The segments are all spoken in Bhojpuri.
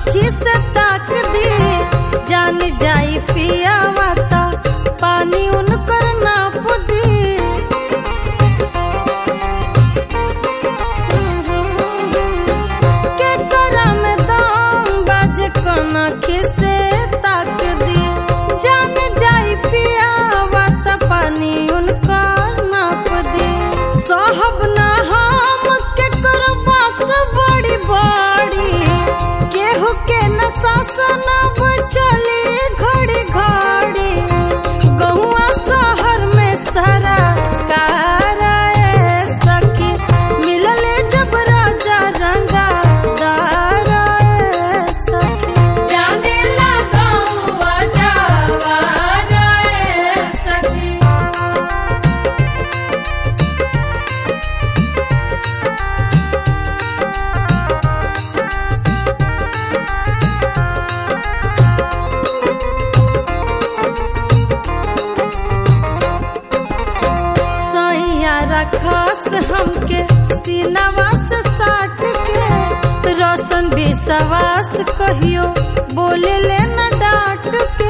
आँखी से ताक दी जान जाई पियावा त पानी उनकर नाप दी के करा में दाम बाज कना खिसे ताक दी जान जाई पियावा त पानी उनका नाप दी साहब ना हम के करो बात बड़ी बड़ी केहू के न शासन अब चली घड़ी घड़ी गहुआ शहर में सारा काराए सखी मिलले जब राजा रंगा दाराए सखी जाने लगाऊं जावा रे सखी सैया रखस हमके सीनावा से साट के रोशन विश्वास कहियो बोले ले न डांट के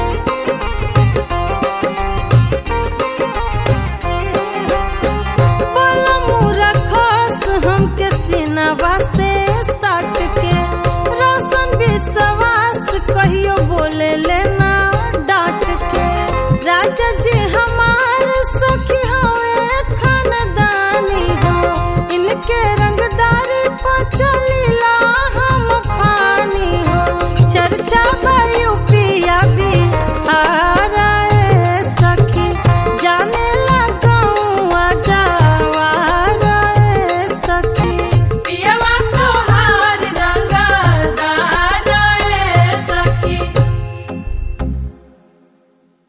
बोला मुरा खस हमके सीनावा से साट के रोशन विश्वास कहियो बोले ले ना डांट के राजा जी हम